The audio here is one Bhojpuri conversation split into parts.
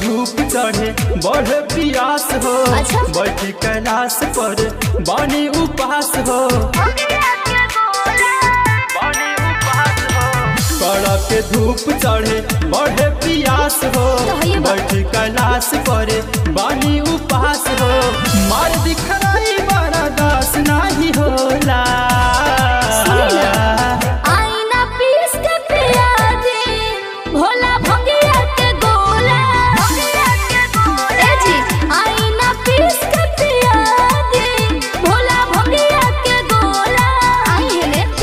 धूप चढ़े बढ़े पियास हो अच्छा। बैठी कैलाश पर बानी उपास हो बानी उपास हो कड़ा के धूप चढ़े बढ़े पियास हो तो है ये बात। बैठी कैलाश पर बानी उपास हो मार दिखराई बड़ा दास नाही होला सुनी ना। आईना पीस के पिया दे भोला भंगिया के गोला ए जी आईना पीस के पिया दे भोला भंगिया के गोला आई है ने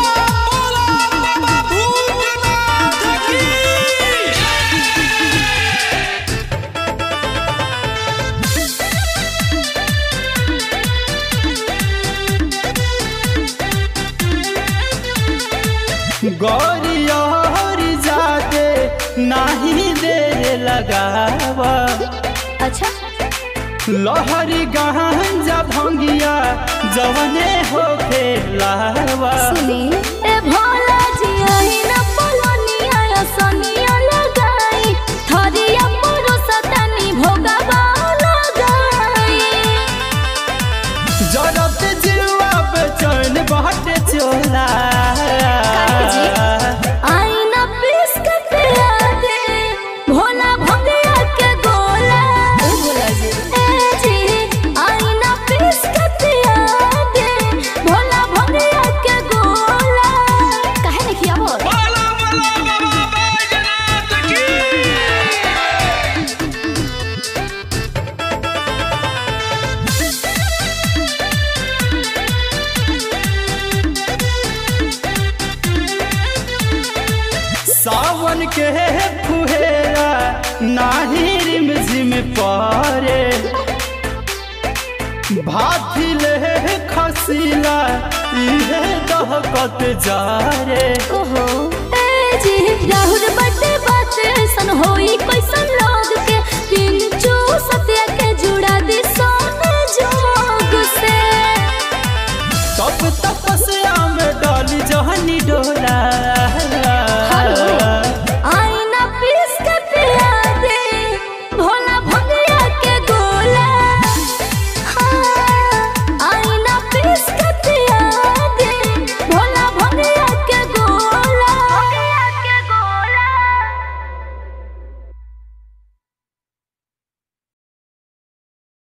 गौरी जाते नाही देर लगावा अच्छा लहरी गांजा भंगिया जवने हो लावा सुनी ए भोला जी आईना पलनिया या सनिया लगाई थरिया पुरो सतनी भोगवा लगाई जरत जीवा बेचैन बाटे चोला काहे जी? आईना पीस के पिया दे भोला भंगिया के गोला ओ भोला जी ए जी आईना पीस के पिया दे भोला भंगिया के गोला काहे नहीं किया बोल सावन के फुहेरा नाही रिम झिम पारे भाथिले खसीला इहे दहकत जा रे ओहो ए जी राहुल बटे बाते सन होई कैसन लोग के पिंचू सत्या के जुड़ा दे सो